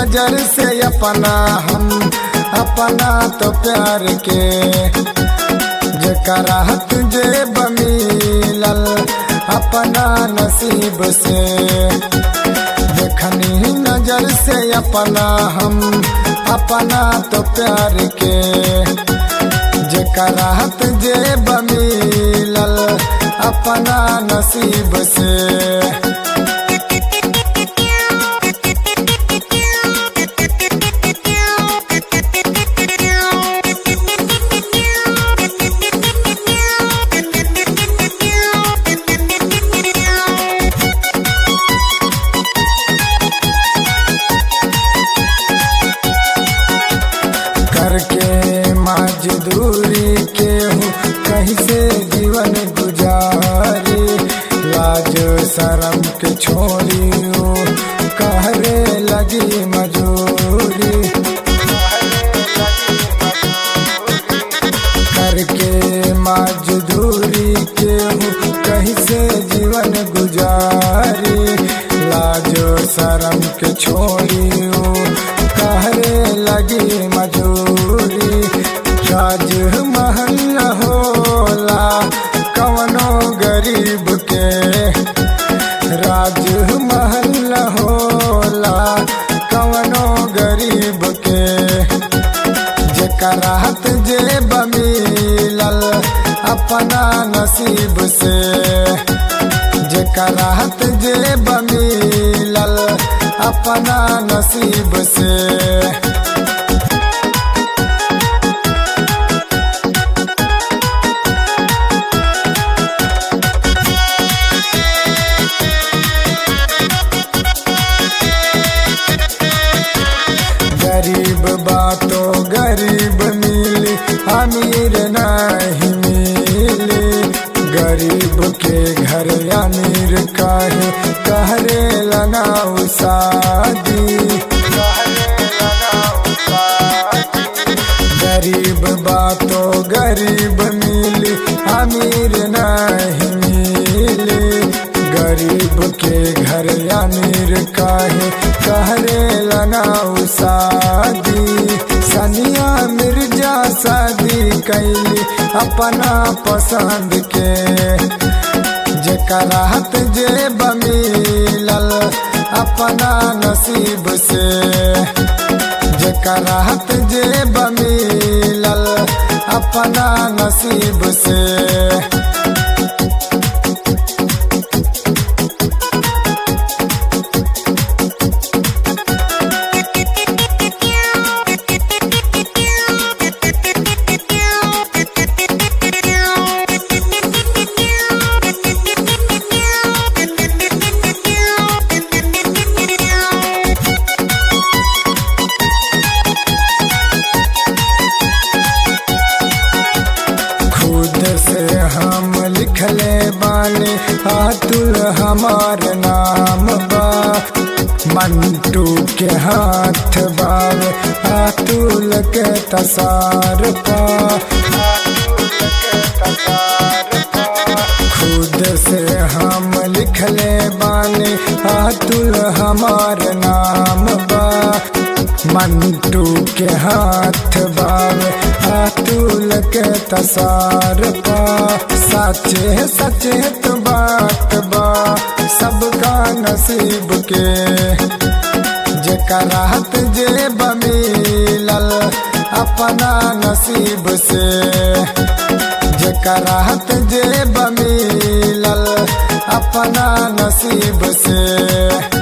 नजर से अपना हम अपना तो प्यार के जकरा तुझे बमिलल अपना नसीब से देखनी नजर से अपना हम अपना तो प्यार के जकरा तुझे बमिलल अपना नसीब से करके मजदूरी के हूँ कहीं से जीवन गुजारी लाज शरम के छोड़ी हूँ कहरे लगी मजूरी करके मजदूरी के हूँ कहीं से जीवन गुजारी लाज शरम के छोड़ी हूँ कहरे लगी मजूरी राज महल होला कवनो गरीब के राज महल होला कवनो गरीब के जकरा जे बमिलल अपना नसीब से जकरा जे बमिलल अपना नसीब से गरीब बातो गरीब मिली अमीर नहीं मिली गरीब के घर अमीर काहे कहरे लगाऊ शादी गरीब बातो गरीब मिली अमीर नहीं मिली गरीब के घर अमीर काहे कहरे लगाऊ शादी सनिया मिर्जा शादी कैली अपना पसंद के जकरा जे बमिलल अपना नसीब से जकरा जे बमिलल अपना नसीब से खुद से हम लिखले बानी अतुल हमार नाम बा मंटू के हाथ बाव अतुल के तसार पा खुद से हम लिखले बानी अतुल हमार नाम बा मंटू के हाथ बाव अतुल के तसार पा सचे सचेत बात बा सबका नसीब के जकरा जे बमिलल अपना नसीब से जकरा जे बमिलल अपना नसीब से